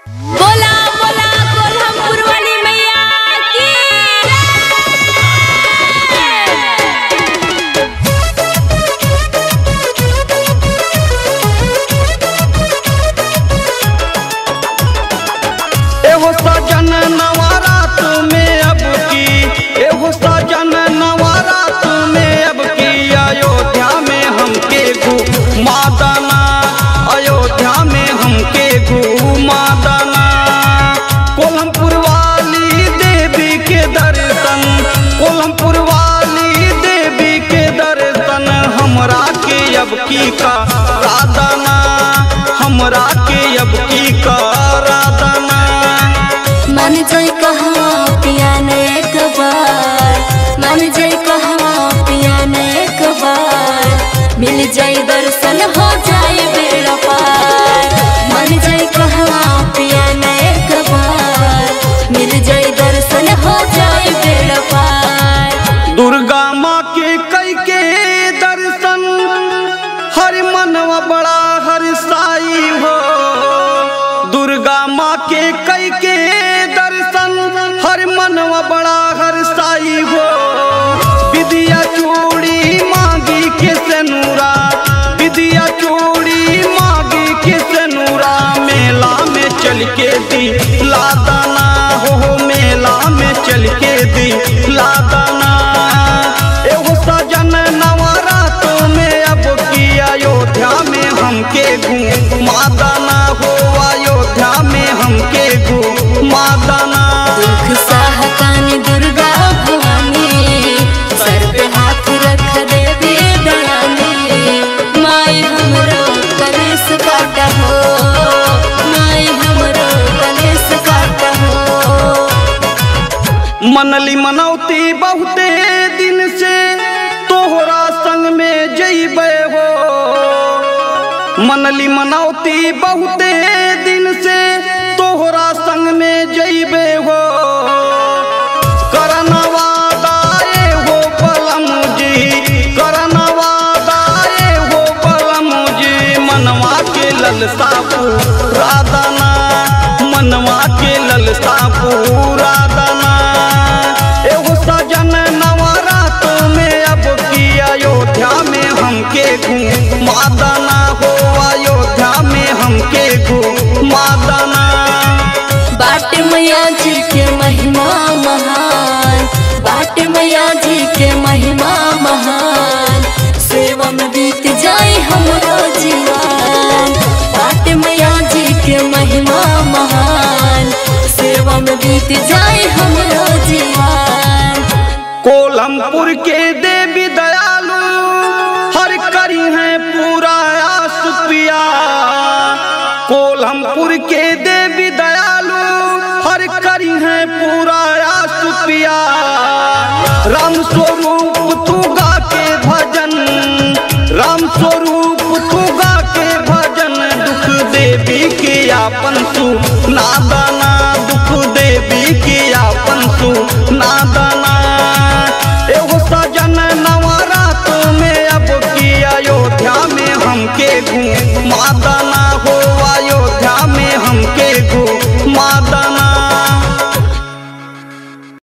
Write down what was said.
बोला बोला कोल्हापुर वाली मैया की एहो सजन नवारात में अब की एहो सजन नवारात में अब की अयोध्या में हमके घुमा दाना अयोध्या में हमके घुमा दाना कोल्हमपुर वाली देवी के दर्शन कोल्हमपुर वाली देवी के दर्शन हमरा के अब की का राधना हमरा के अब की का राधना मन जाय कहाँ पिया ने एक बार मन जाय कहाँ पिया ने एक बार मिल जाय दर्शन हो जाए बेड़ा पार मन जाय कहाँ पिया ने एक बार मिल जाय दर्शन हो जाए बेड़ा पार दुर्गा माँ के कई के दर्शन हर मनवा बड़ा हर साई हो दुर्गा माँ के कई के दर्शन हर मनवा बड़ा हर साई हो विद्या चूड़ी मांगी के सनूरा विद्या चूड़ी मांगी के सनूरा मेला में चल के दी लादाना हो हो मेला में चल के दी लादाना एगो सजन नवरात में अब की अयोध्या में हमके घूमा दाना हो अयोध्या में हमके घूमा दाना दुख सहकानी दुर्गा भवानी सर पे हाथ रख देवी दयानी माई हमरो कलेस काटा हो माई हमरो कलेस काटा हो मनली मनौती बहुते दिन से तोहरा संग में जइबे हो मनली मनौती बहुते दिन से तोहरा संग में जइबे हो करनवा दाए हो पलम जी करनवा दाए हो पलम जी मनवा के ललसा पूरा दाना मनवा के ललसा पूरा दाना एगो सजन नवरात में अब की अयोध्या में हमके घूमा दाना हो अयोध्या में हमके घूमा दाना बाट मैया जी के महिमा महान बाट मैया जी के महिमा महान सेवा में बीत जाए हमरो जीवन बाट मैया जी के महिमा महान सेवा में बीत जाए हमरो जीवन कोलमपुर के देवी दयालु हर करी है पूरा आस पिया कोलमपुर के देवी दयालु हर करी है पूरा आस पिया राम स्वरूप तू गा के भजन राम स्वरूप तू गा के भजन दुख देवी के आपन सु नादाना दुख देवी के आपन सु नादाना